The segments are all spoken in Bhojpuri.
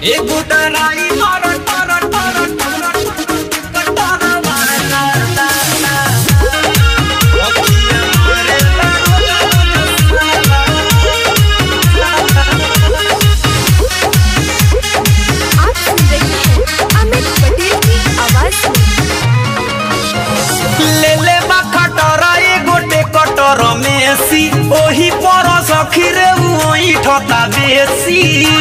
एगो डराई टर टर टर टर टर वाला अखिया मारे आप सुन रहे हैं अमित पटेल की आवाज में ले ले बा खटरा एगोटे कटर मेसी ओही पर सखी रे ओही ठता बेसी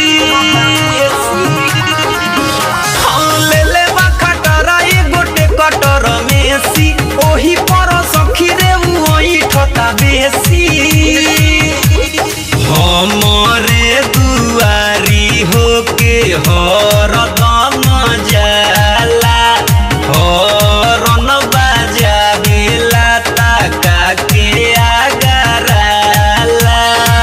हाँ, ले ले बा खटरा एगोटे कटर मेसी ओही पर सखी रे ओही ठता बेसी हमरे दुआरी होके हरदम जाला हरन बाजावेला ताका के आगराला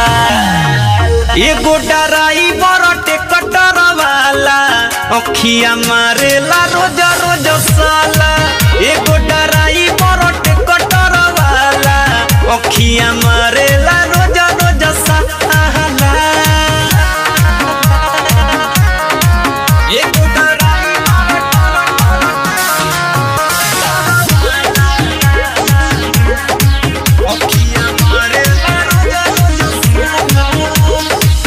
एगो डराई बरटे कटर वाला अखिया मारेला रोज रोज साला एगो डराई बरटे कटर वाला अखिया मारेला रोज रोज साला एगो डराई अखिया मारेला रोज रोज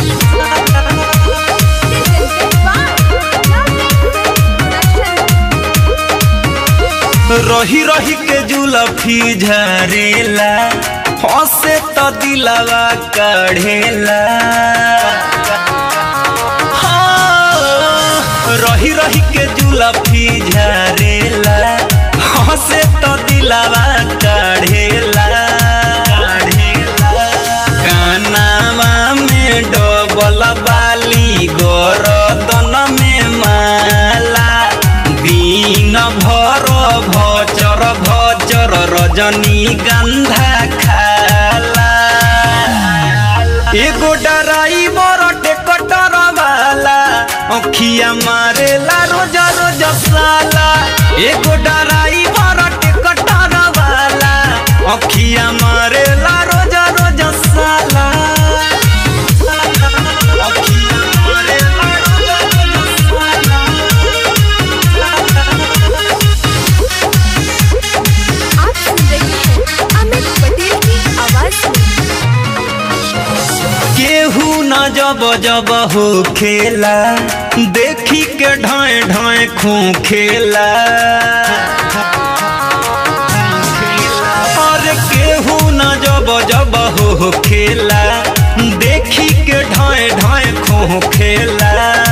रही रही के जुलफी झरेला हंसे तो दिलवा कढ़ेला हाँ, रही रही के जुलफी झरेला हंसे तो दिलवा कढ़ेला कानावा में डबल बाली गरदन में माला दिन भर भचर भचर रजनी गंधा खाला एगो डराई बरटे कटर वाला अखिया मारेला रोज रोज साला एगो डराई बरटे कटर वाला अखिया मारेला रोज रोज साला अखिया मारेला रोज रोज साला आप सुन रहे हैं अमित पटेल की आवाज में केहू न जब जब हो खेला देखी के ढाए ढाए खू खेला और केहू न जब जब हो खेला देखी के ढाए ढाए खू खेला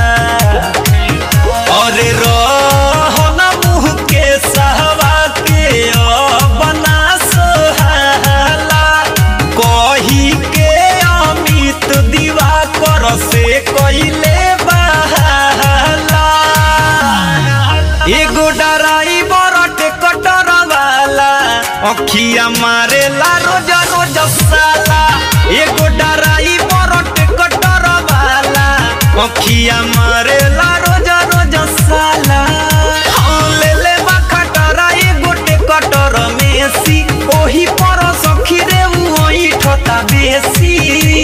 और रहन मुँह के सहवा के बना सोहाला कही के अमित दीवा कर से कइले बहाला एगो डराई बरटे कटर वाला अखिया मारेला रोज रोज साला एगो डराई बरटे कटर वाला अखिया मारेला रोज रोज साला हाँ, ले ले बा खटरा एगोटे कटर मेसी ओही पर सखी रे ओही ठता बेसी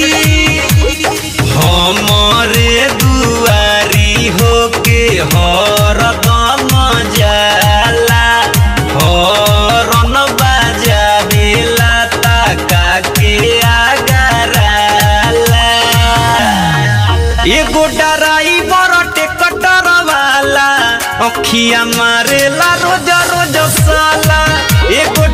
हमरे दुआरी होके हरदम जाला हरन बाजावेला ताका के आगराला एगो डराई बरटे कटर वाला अखिया मारेला रोज रोज साला एगो